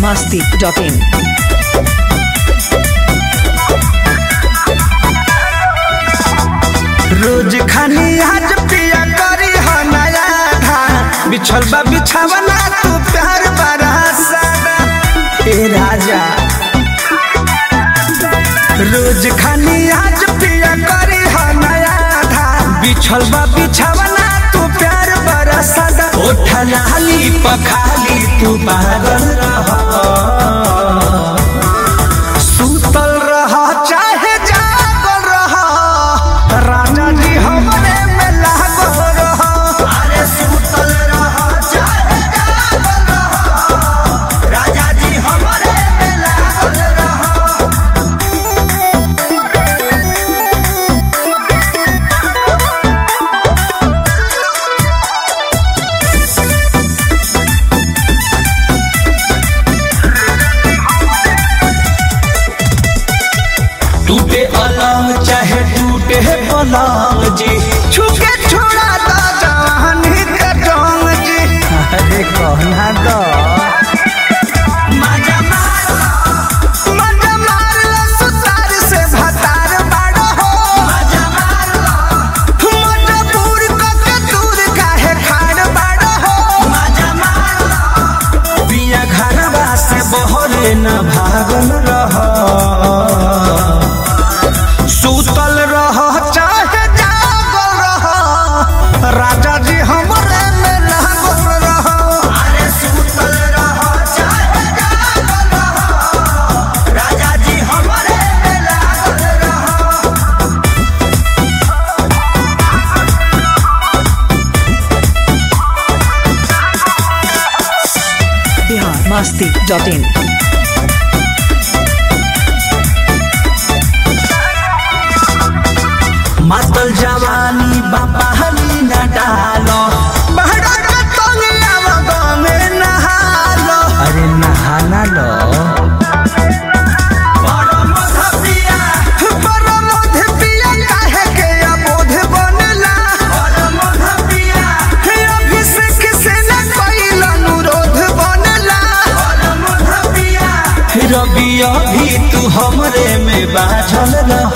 masti.in. रोज खानी आज पिया करी हो नया धान बिछल बा बिछावना तू प्यार बड़ा सादा ए राजा रोज खानी आज पिया करी हो नया धान बिछल बा बिछावना तू प्यार बड़ा सादा ओठा लाली पखाली तू पागल रह सुतल रह चाहे जागल रह राजा जी हमरे में लागल रह अरे सुतल रह चाहे जागल रह राजा जी हमरे में लागल रह टूटे अलंग चाहे टूटे पलंग जी छुके छोड़ा दा जवानी के जंग जी अरे कहना दो मजा मार मजा मार लो सुतार से भतार बाड़ो हो मजा मार लो मजबूर को के दूर काहे खाड़ बाड़ो हो मजा मार लो पिया घरवा से बहरे न भागल रह सुतल रह चाहे जागल रह राजा जी हमरे में लागल रह अरे सुतल रह चाहे जागल रह राजा जी हमरे में लागल रह Bihar masti.in. मातल जवानी बापा हमी न डालो बहरा के तंगिया में नहालो अरे नहाना लो रबिया भी तू हमरे में बाझल रह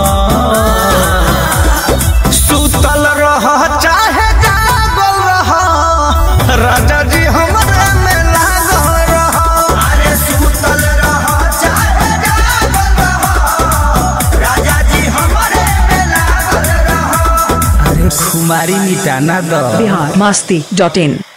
सुतल रह चाहे जागल रह राजा जी हमरे में लागल रह अरे सुतल रह चाहे जागल रह राजा जी हमरे में लागल रह अरे खुमारी मिटाना दो Bihar masti.in.